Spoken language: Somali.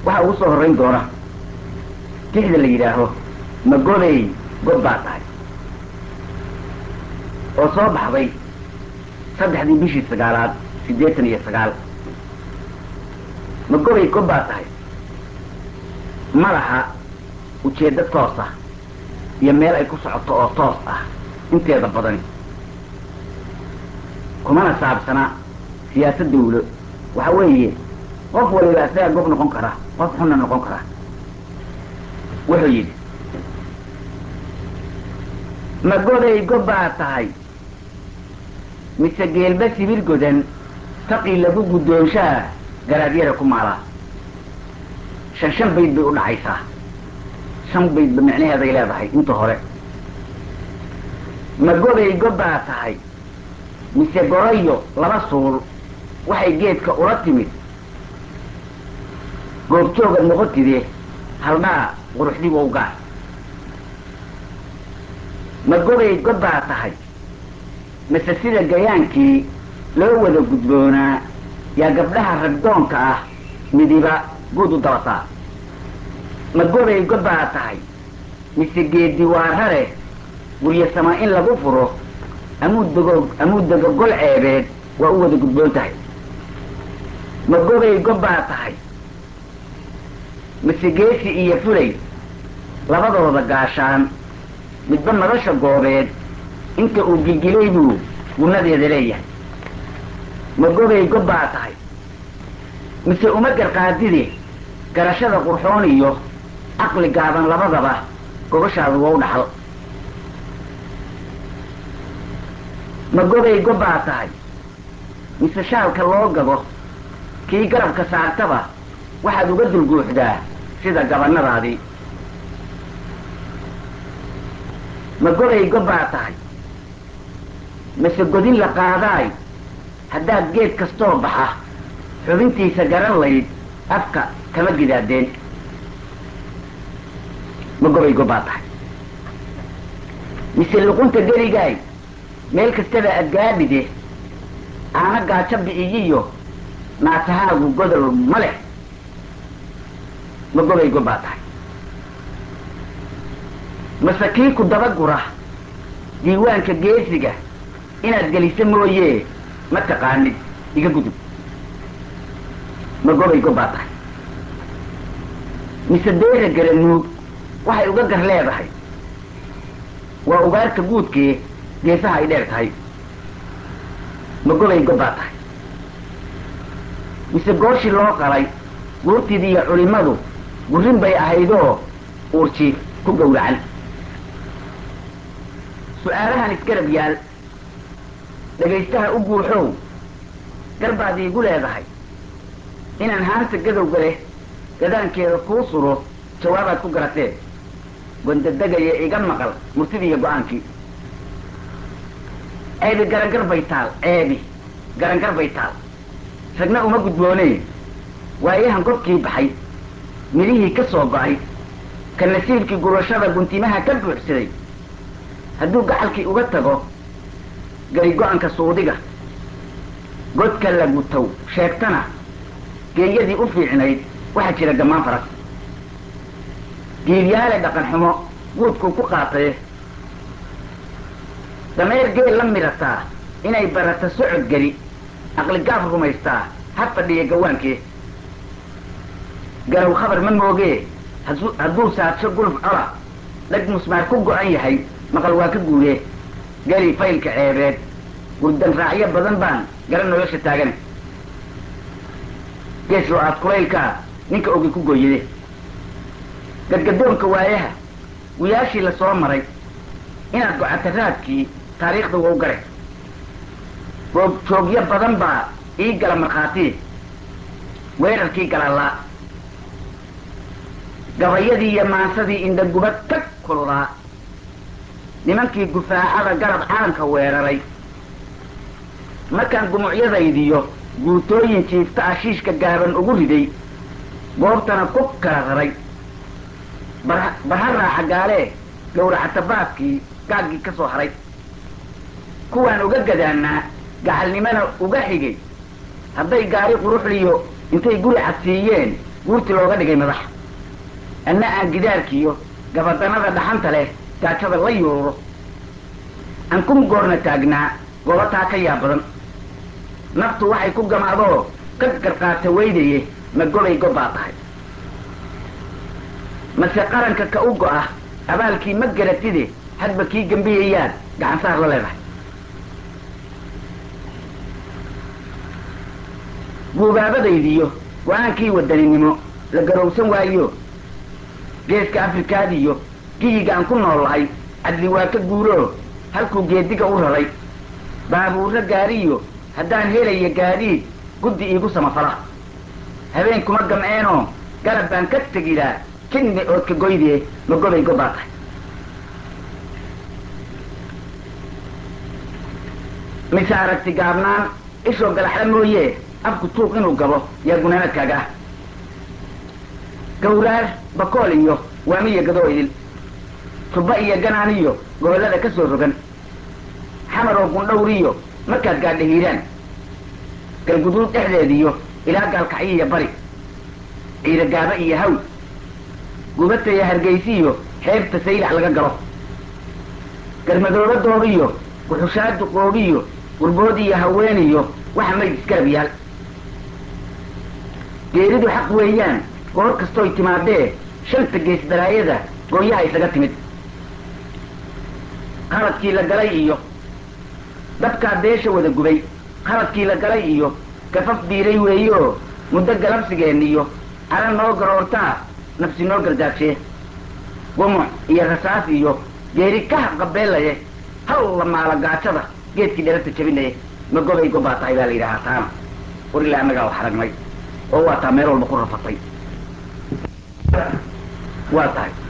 waxaa ugu soo horrayn doona tixda la yidhaaho magoley god baa tahay oo soo baxday saddexdii bishii sagaalaad siddeetan iyo sagaal magoley god baa tahay ma laha ujeeddo toos ah iyo meel ay ku socoto oo toos ah inteeda badani kumana saabsana siyaasad dawlo waxa weeye qof waliba isagaa gob noqon kara qof xunna noqon kara wuxuu yidhi ma goday gob baa tahay mise geelba sibir godan taqii lagu guddoonshaa garaadyada ku maalaa shan shan bayd bay u dhacaysaa shan baydba micnaheeday leedahay inta hore ma goday gob baa tahay mise gorayo laba suul waxay geedka ula timid goobjoogad noqotide haldhaa quruxdigow gaar ma gobay god baa tahay mise sida gayaankii loo wada gudboonaa yaa gabdhaha ragdoonka ah midiba guud u dabataa ma gobay god baa tahay mise geedi waarare guryasama in lagu furo amuuddego amuuddega gol ceebeed waa u wada gudboon tahay ma gobay gob baa tahay mise geesi iyo fulay labadooda gaashaan midba madasha goobeed inta uu gilgilay buu gunnadeeda leeyahay ma gobay gob baa tahay mise uma garqaadide garashada qurxoon iyo caqli gaaban labadaba gogoshaadu waa u dhaxal ma gobay gob baa tahay mise shaalka loo gado kii garabka saartaba waxaad uga dulguuxdaa sida gabannadaadii ma gobay gob baa tahay mise godin la qaadaay haddaad geed kastoo baxa xubintiisa garan layd afka kama gidaadeen ma gobay gob baa tahay mise luqunta geligaay meel kastaba adgaadhide aana gaajo bi'iyiyo naatahaagu godol ma leh ma gobay gob baa tahay mase kii ku dabagura diiwaanka geesiga inaad geliso mooye ma taqaanid iga gudub ma gobay gob baa tahay mise deera garanuug waxay uga gar leedahay waa ugaarta guudkee geesaha ay dheer tahay ma gobay gob baa tahay mise gooshii loo qalay guurtidii iyo culimmadu gurrin bay ahaydoo uurjiif ku gowracan su-aalahan isgarab yaal dhegaystaha u guuxow garbaad iigu leedahay inaan haanta gadowga leh gadaankeeda kuu suro jawaabaad ku garatee gondadegaya iga maqal murtidii iyo go-aankii ceebi garangar bay taal ceebi garangar bay taal ragna uma gudboonee waayahan gobkii baxay midhihii ka soo go-ay ka nasiibkii gurashada guntimaha ka buuxsaday hadduu gacalkii uga tago gari go-anka suudiga godka la gutow sheegtana geeyadii u fiicnayd waxaa jira gammaan faras giilyaale dhaqan xumo guudkuu ku qaataye dameer geel la midhataa inay barata socod geli aqligaaf rumaystaa ha fadhiya gawaankee garow khabar ma moogee hadduu saadsho guluf cola dhag musmaar ku go-an yahay maqal waa ka guudee geli faylka ceebeed gurdan raacyo badan baan gara nolosha taagane geeslo aad kulaylkaa ninka ogi ku gooyade gadgadoonka waayaha guyaashii la soo maray inaad gocata raadkii taariikhda waa u garay joogyo badan baa ii gala markhaatiye weerarkii galalaa gabayadii iyo maansadii indhagubad tag kululaa nimankii gufaacada garab caalamka weeraray markaan gumucyadaydiyo guutooyin jiifta ashiishka gaaban ugu riday goobtana ku kala raray barha raaxa gaalee gowracata baadkii gaaggii ka soo haray kuwaan uga gadaanaa gacalnimana uga xigay hadday gaari quruxliyo intay guri cadsiiyeen guurti looga dhigay madax anna aan gidaarkiiyo gabadanada dhaxanta leh gaajada la yuuro aan kun goorna taagnaa gobataa ka yaab badan naftu waxay ku gamaadoo ka garqaata weydaye ma golay gobbaa tahay mase qaranka ka u go'a abaalkii ma garatide hadba kii gembiyayaad gacansaar la leedahay guubaabadaydiyo go-aankii wadaninimo la garowsan waayo geeska afrikaadiyo giyiga aan ku noolahay cadli waa ka guuroo halkuu geediga u raray baabuurro gaariyo haddaan helaya gaadiid guddi iigu samafala habeen kuma gamceenoo garab baan ka tegidaa jinni oodka goydee ma gobay gobbaa tahay mise aragti gaabnaan ishoo galaxla mooye afku tuuq inuu gabo yaa gunaanadkaaga ah gawraar bakool iyo waamiya gadoo idil tubba iyo ganaan iyo gobollada ka soo rogan xamar oo gundhawriyo markaad gaadha hiiraan galguduud dhexdeediyo ilaa gaalkacyiiyo bari ciida gaaba iyo haw gubataya hargaysiyo xeebta saylac laga galo garmadooba doobiyo guxushaadu qoobiyo gurbood iyo haweeniyo waxa mayd isgarab yaal geeridu xaq weeyaan goor kastooy timaadee shanta gees daraayada gooyaha isaga timid qaladkii la galay iyo dabkaa beesha wada gubay qaladkii la galay iyo gafaf biiray weeyo muddo galabsigeen iyo ara noo garoortaa nafsi noo gardaajee gumuc iyo rasaas iyo geeri ka haqabeelaye hal la maala gaajada geedkii dherarta jabinaye ma gobay gobbaa tahay baa la yidhahaa taana war ilaa annagaa wax aragnay oo waa taa meel walba ku rafatay waa tahay